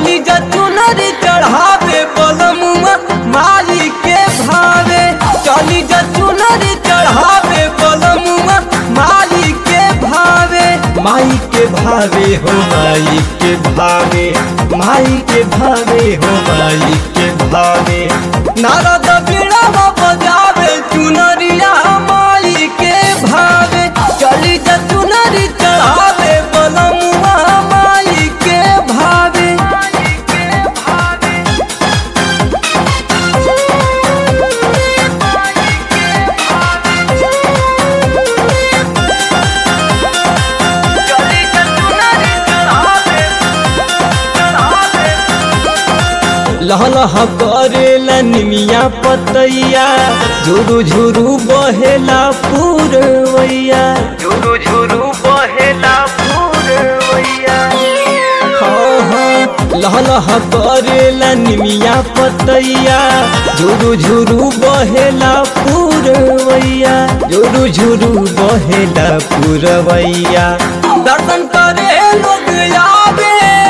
चली जा चुनरी चढ़ावे बलमुआ माई के भावे चली जा चुनरी चढ़ावे बलमुआ माई के भावे माई के भावे हो माई के भावे माई के भावे हो माई के भावे नारद बीड़ा बजावे चुनरिया माई के भावे चली जा चुनरी चढ़ावे बलमुआ माई के भावे लहलह करेला निमिया पतैया झुरु झुरु बहेला पूरवैया झुरु झुरु बहेला पूरवैया हाँ हाँ लहलह करेला निमिया पतैया झुरु झुरु बहेला पूरवैया झुरु झुरु बहेला पूरवैया दर्शन करे लोग आवे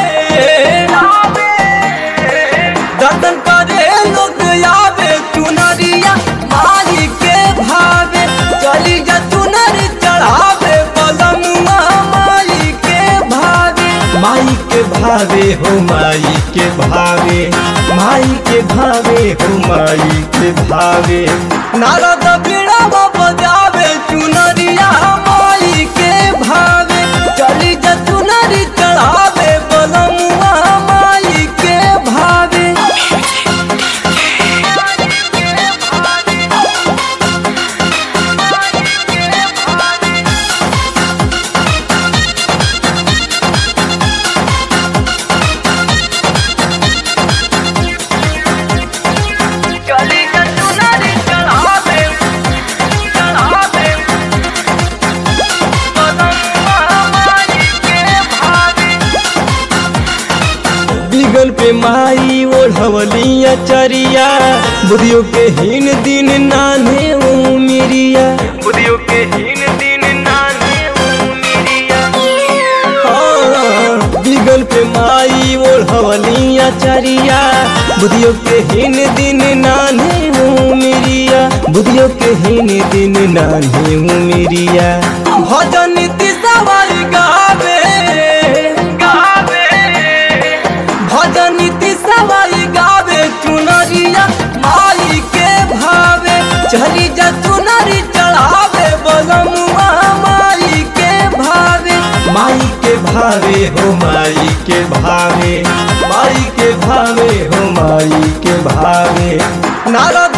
दर्शन करे लोग आवे चुनरिया माई के भावे चली जा चुनरी चढ़ावे बलमुआ माई के भावे माई के भावे हो माई के भावे माई के भावे हो माई के भावे नारद बीड़ा बजावे चुनरिया माई के भावे चली जा चुनरी चढ़ावे बलमुआ माई के भावे चली जा चुनरी चढ़ावे चढ़ावे बलमुआ माई के भावे बिगल पे माई ओढ़वलिया चरिया बुधियो के हीन दिन नाने उमिरिया बुधियो के हीन दिन नाने उमिरिया हाँ, बिगल पे माई ओढ़वलिया चरिया बुधियो के हीन दिन नाने उमिरिया बुधियो के हीन दिन नाने उमिरिया भजन तिसवारी गावे गावे भजन सवाई गावे चुनरिया माई के भावे चली जा चुनरी चढ़ावे बलमुआ माई के भावे माई के भावे हो माई के भावे माई के भावे हो माई के भावे नारद